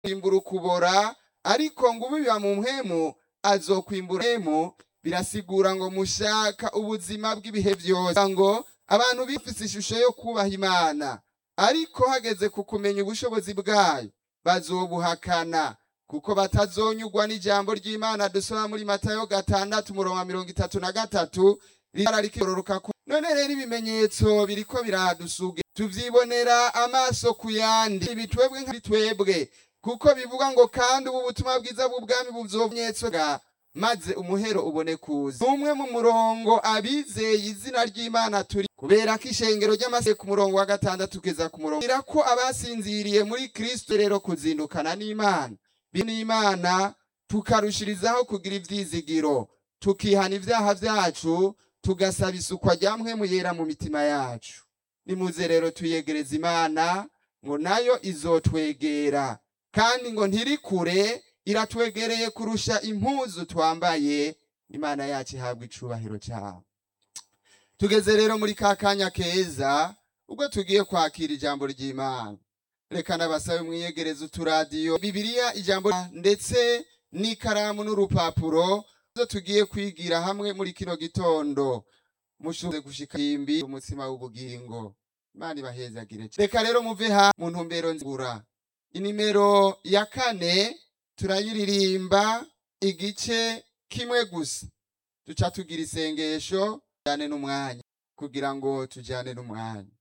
kwimbura ukubora ariko ngo ubiba mu mpwemu azokwimbura mpwemu birasigura ngo mushaka ubuzima bw'ibihe byose ngo abantu bifise ishusho yo kubaha imana ariko hageze ku kumenya ubushobozi bwayo bazobuhakana kuko batazonyugwa n'ijambo ry'imana dusoma muri matayo gatandatu umurongo wa mirongo itatu na gatatu rirara rikiroroka ko none rero ibimenyetso biriko biradusuge tuvyibonera amaso ku yandi ibitwebwe nka twebwe kuko bivuga ngo kandi ubu butumwa bwiza bw'ubwami buzovnyetso ga maze umuhero ubone kuza umwe mu murongo abizeye izina ry'imana turi kubera ko ishengero ry'amase ku murongo wa gatandatu kugeza ku murongo ira ko abasinziriye muri kristo rero kuzindukana n'imana n'imana tukarushirizaho kugira ivyizigiro tukihana ivyaha vyacu tugasaba isukwa rya mpwemu yera mu mitima yacu nimuze rero tuyegereza imana ngo nayo izotwegera kandi ngo ntiri kure iratwegereye kurusha impuzu twambaye imana yacu ihabwa icubahiro cyabo tugeze rero muri ka kanya keza ubwo tugiye kwakira ijambo ry'imana reka nabasabe mwiyegereze uturadiyo bibiliya ijambo ndetse n'ikaramu n'urupapuro zo tugiye kwigira hamwe muri kino gitondo mushoboze gushika imbi umutsima w'ubugingo imana ibahezagire reka rero muve ha mu ntumbero nzigura inimero ya kane turayiririmba igice kimwe gusa duca tugira isengesho tujyane n'umwanya kugira ngo tujyane n'umwanya